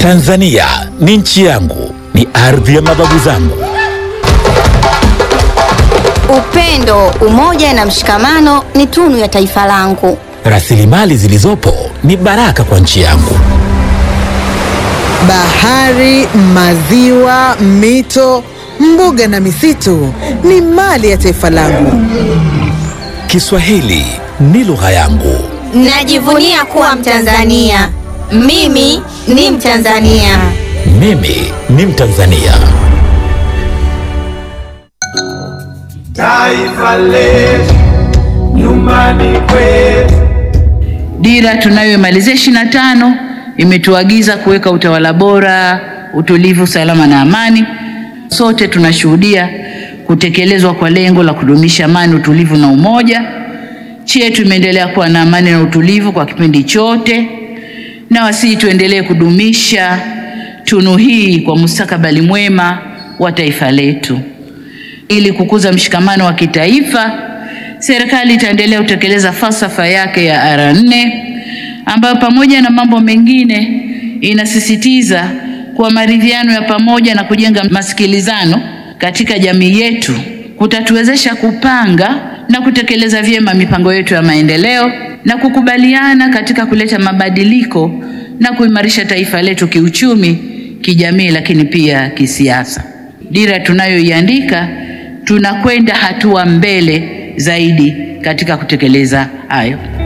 Tanzania ni nchi yangu, ni ardhi ya mababu zangu. Upendo, umoja na mshikamano ni tunu ya taifa langu. Rasilimali zilizopo ni baraka kwa nchi yangu. Bahari, maziwa, mito, mbuga na misitu ni mali ya taifa langu. Kiswahili ni lugha yangu. Najivunia kuwa Mtanzania. Mimi ni Mtanzania. Mimi ni Mtanzania. Taifa letu nyumbani kwetu. Dira tunayoimalizia ishirini na tano imetuagiza kuweka utawala bora, utulivu, salama na amani. Sote tunashuhudia kutekelezwa kwa lengo la kudumisha amani, utulivu na umoja. Nchi yetu imeendelea kuwa na amani na utulivu kwa kipindi chote, na wasii tuendelee kudumisha tunu hii kwa mustakabali mwema wa taifa letu. Ili kukuza mshikamano wa kitaifa, serikali itaendelea kutekeleza falsafa yake ya R4 ambayo pamoja na mambo mengine inasisitiza kuwa maridhiano ya pamoja na kujenga masikilizano katika jamii yetu kutatuwezesha kupanga na kutekeleza vyema mipango yetu ya maendeleo na kukubaliana katika kuleta mabadiliko na kuimarisha taifa letu kiuchumi, kijamii, lakini pia kisiasa. Dira tunayoiandika tunakwenda hatua mbele zaidi katika kutekeleza hayo.